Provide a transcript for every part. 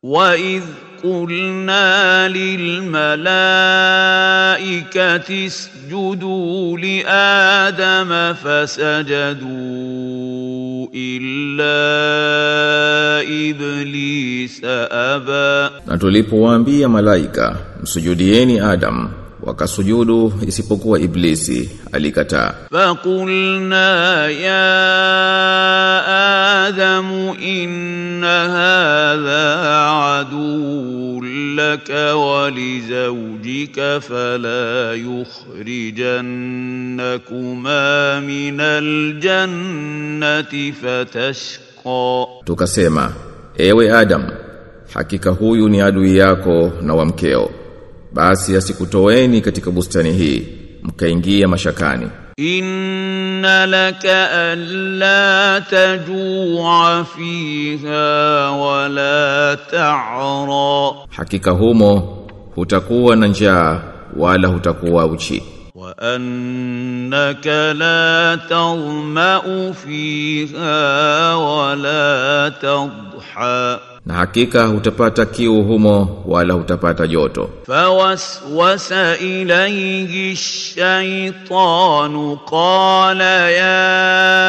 وإذ قلنا للملائكة اسجدوا لآدم فسجدوا إلا إبليس أبى Na tulipowaambia malaika msujudieni Adam wakasujudu isipokuwa Iblisi alikataa فقلنا يا آدم إن هذا عدو لك ولزوجك فلا يخرجنكما من الجنة فتشقى Tukasema, ewe Adam, hakika huyu ni adui yako na wa mkeo. Basi asikutoeni katika bustani hii, mkaingia mashakani. إن لك ألا تجوع فيها ولا تعرى Hakika humo hutakuwa na njaa wala hutakuwa uchi. وأنك لا تظمأ فيها ولا تضحى Na hakika hutapata kiu humo wala hutapata joto. فوسوس إليه الشيطان قال يا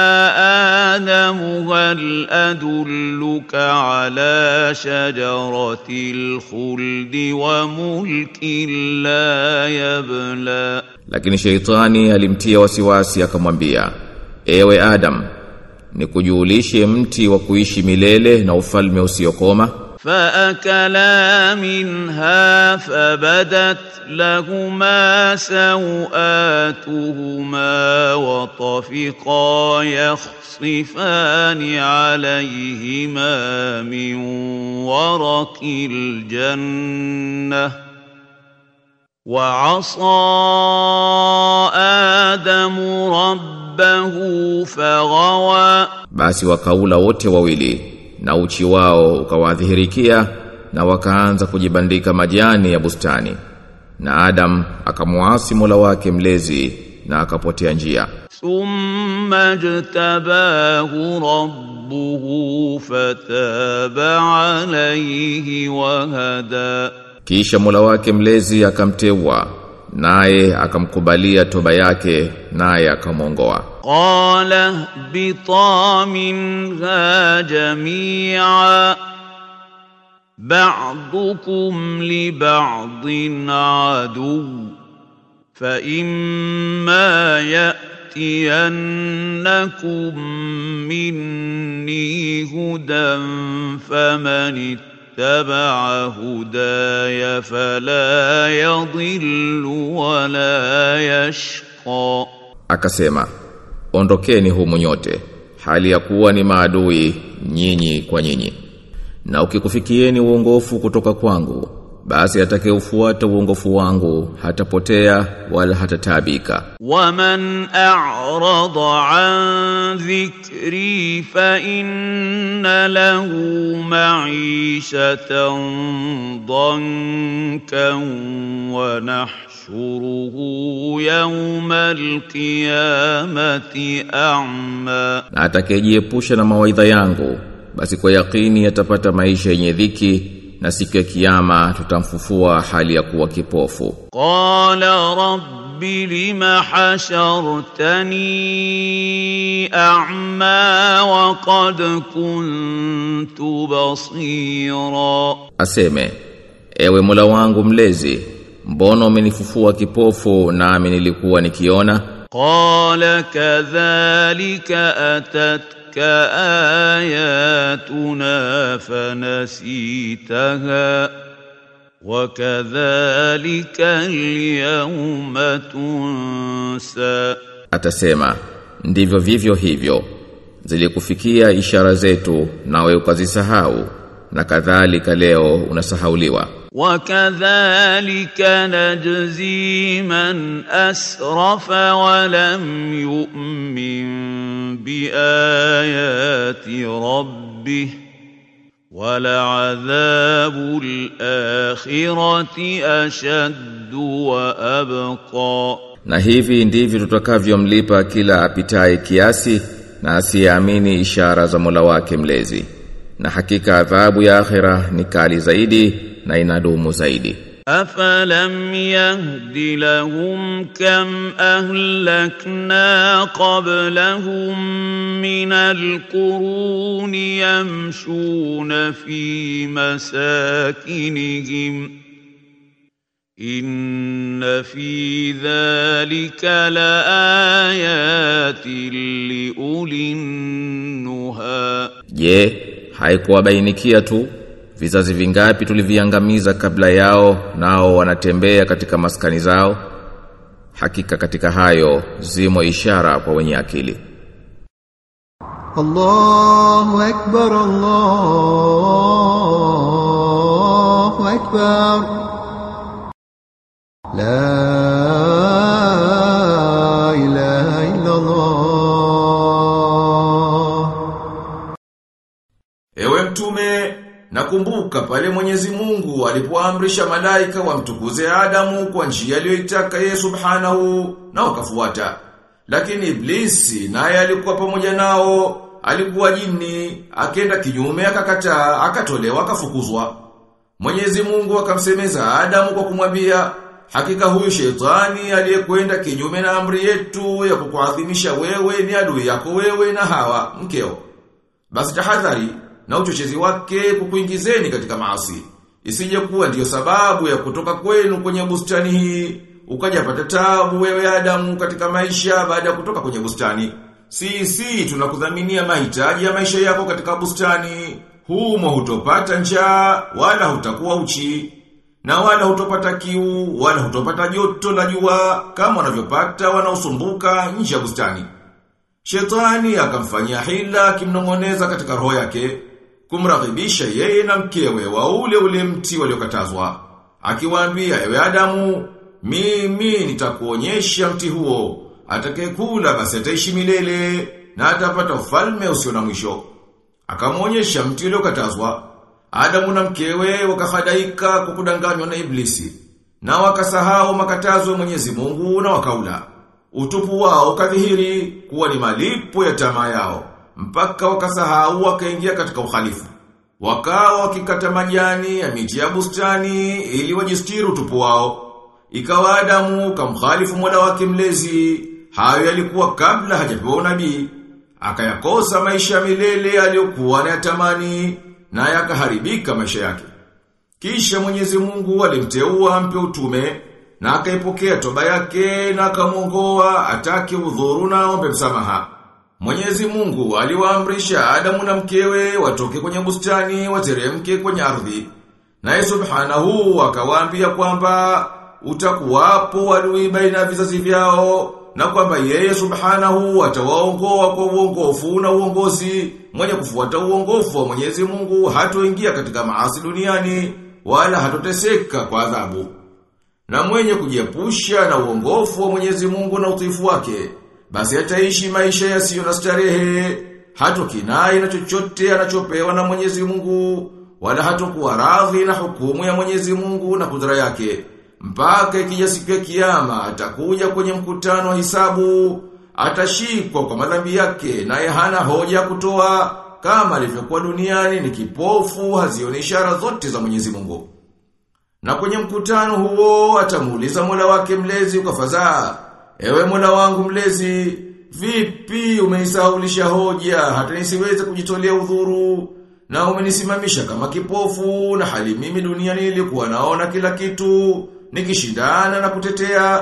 آدم هل أدلك على شجرة الخلد وملك لا يبلى Lakini sheitani alimtia wasiwasi akamwambia, ewe Adam, nikujulishe mti wa kuishi milele na ufalme usiokoma. فأكلا منها فبدت لهما سوآتهما وطفقا يخصفان عليهما من ورق الجنة وعصى آدم ربه فغوى Basi wakaula wote wawili na uchi wao ukawadhihirikia na wakaanza kujibandika majani ya bustani. Na Adam akamuasi Mola wake mlezi na akapotea njia. ثم اجتباه ربه فتاب عليه وهدى Kisha Mola wake mlezi akamteua naye akamkubalia toba yake naye akamwongoa. قال اهبطا منها جميعا بعضكم لبعض عدو فإما يأتينكم مني هدى فمن اتبع هداي فلا يضل ولا يشقى Akasema, ondokeni humu nyote, hali ya kuwa ni maadui nyinyi kwa nyinyi. Na ukikufikieni uongofu kutoka kwangu, basi atakayeufuata uongofu wangu hatapotea wala hatataabika. ومن أعرض عن ذكري فإن له معيشة ضنكا ونحشره يوم القيامة أعمى Na atakayejiepusha na mawaidha yangu, basi kwa yakini atapata maisha yenye dhiki na siku ya kiyama tutamfufua hali ya kuwa kipofu. قال رب لم حشرتني أعمى وقد كنت بصيرا Aseme, ewe Mola wangu mlezi, mbona umenifufua kipofu nami nilikuwa nikiona? قال كذلك أتتك آياتنا فنسيتها وكذلك اليوم تنسى Atasema, ndivyo vivyo hivyo. Zilikufikia ishara zetu nawe ukazisahau na kadhalika leo unasahauliwa. وكذلك نجزي من أسرف ولم يؤمن بآيات ربه ولعذاب الآخرة أشد وأبقى Na hivi ndivyo tutakavyomlipa kila apitaye kiasi na asiyeamini ishara za Mola wake mlezi. na hakika adhabu ya akhira ni kali zaidi na inadumu zaidi أفلم يهد لهم كم أهلكنا قبلهم من القرون يمشون في مساكنهم إن في ذلك لآيات لأولي النهى Je, haikuwabainikia tu vizazi vingapi tuliviangamiza kabla yao nao wanatembea katika maskani zao? Hakika katika hayo zimo ishara kwa wenye akili. الله أكبر الله أكبر لا إله إلا الله Ewe mtume, nakumbuka pale Mwenyezi Mungu alipoamrisha malaika wamtukuze Adamu kwa njia aliyoitaka yeye Subhanahu na wakafuata. Lakini Iblisi naye alikuwa pamoja nao, alikuwa jini, akenda kinyume akakataa, akatolewa akafukuzwa. Mwenyezi Mungu akamsemeza Adamu kwa kumwambia, hakika huyu shetani aliyekwenda kinyume na amri yetu ya kukuadhimisha wewe ni adui yako wewe na Hawa mkeo. Basi tahadhari na uchochezi wake kukuingizeni katika maasi. Isije kuwa ndiyo sababu ya kutoka kwenu kwenye bustani hii, ukajapata tabu wewe Adamu katika maisha baada ya kutoka kwenye bustani. Sisi tunakudhaminia mahitaji ya maisha yako katika bustani. Humo hutopata njaa wala hutakuwa uchi. Na wala hutopata kiu, wala hutopata joto la jua kama wanavyopata wanaosumbuka nje ya bustani. Shetani akamfanyia hila akimnong'oneza katika roho yake, kumraghibisha yeye na mkewe wa ule ule mti waliokatazwa. Akiwaambia, ewe Adamu, mimi nitakuonyesha mti huo, atakayekula basi ataishi milele na atapata ufalme usio na mwisho. Akamwonyesha mti uliokatazwa. Adamu na mkewe wakahadaika kwa kudanganywa na Iblisi na wakasahau makatazo ya Mwenyezi Mungu na wakaula. Utupu wao ukadhihiri kuwa ni malipo ya tamaa yao, mpaka wakasahau wakaingia katika uhalifu. Wakawa wakikata majani ya miti ya bustani ili wajistiri utupu wao. Ikawa Adamu kamkhalifu Mola wake mlezi, hayo yalikuwa kabla hajapewa unabii. Akayakosa maisha ya milele aliyokuwa anayatamani na yakaharibika maisha yake. Kisha Mwenyezi Mungu alimteua ampe utume na akaipokea toba yake na akamwongoa atake udhuru na ombe msamaha. Mwenyezi Mungu aliwaamrisha Adamu na mkewe watoke kwenye bustani wateremke kwenye ardhi. Naye Subhanahu akawaambia kwamba utakuwapo adui baina ya vizazi vyao na kwamba yeye Subhanahu atawaongoa kwa uongofu na uongozi mwenye kufuata uongofu wa Mwenyezi Mungu hatoingia katika maasi duniani wala hatoteseka kwa adhabu. Na mwenye kujiepusha na uongofu wa Mwenyezi Mungu na utiifu wake, basi ataishi maisha yasiyo na starehe, hatokinai na chochote anachopewa na Mwenyezi Mungu, wala hatokuwa radhi na hukumu ya Mwenyezi Mungu na kudra yake. Mpaka ikija siku ya kiyama atakuja kwenye mkutano wa hisabu, atashikwa kwa madhambi yake naye hana hoja ya kutoa kama alivyokuwa duniani ni kipofu hazioni ishara zote za Mwenyezi Mungu. Na kwenye mkutano huo atamuuliza Mola wake mlezi kwa fadhaa, "Ewe Mola wangu mlezi, vipi umenisahaulisha hoja hata nisiweze kujitolea udhuru na umenisimamisha kama kipofu na hali mimi duniani nilikuwa naona kila kitu nikishindana na kutetea?"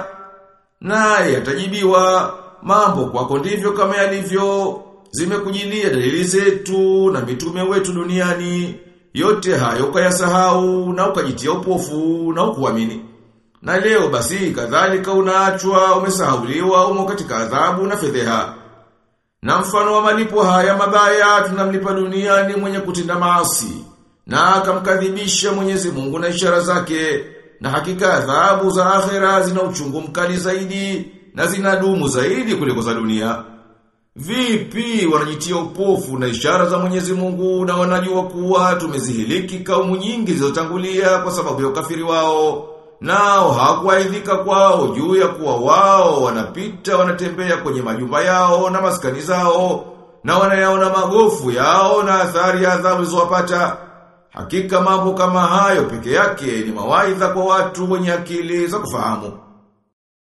Naye atajibiwa, "Mambo kwako ndivyo kama yalivyo, zimekujilia dalili zetu na mitume wetu duniani." Yote hayo ukayasahau na ukajitia upofu na ukuamini. Na leo basi kadhalika unaachwa umesahauliwa umo katika adhabu na fedheha. Na mfano wa malipo haya mabaya tunamlipa duniani mwenye kutenda maasi na akamkadhibisha Mwenyezi Mungu na ishara zake na hakika adhabu za akhera zina uchungu mkali zaidi na zinadumu zaidi kuliko za dunia. Vipi wanajitia upofu na ishara za Mwenyezi Mungu na wanajua kuwa tumezihiliki kaumu nyingi zilizotangulia kwa sababu ya ukafiri wao. Nao hawakuaidhika kwao juu ya kuwa wao wanapita wanatembea kwenye majumba yao na maskani zao na wanayaona magofu yao na athari ya adhabu zilizowapata. Hakika mambo kama hayo peke yake ni mawaidha kwa watu wenye akili za kufahamu.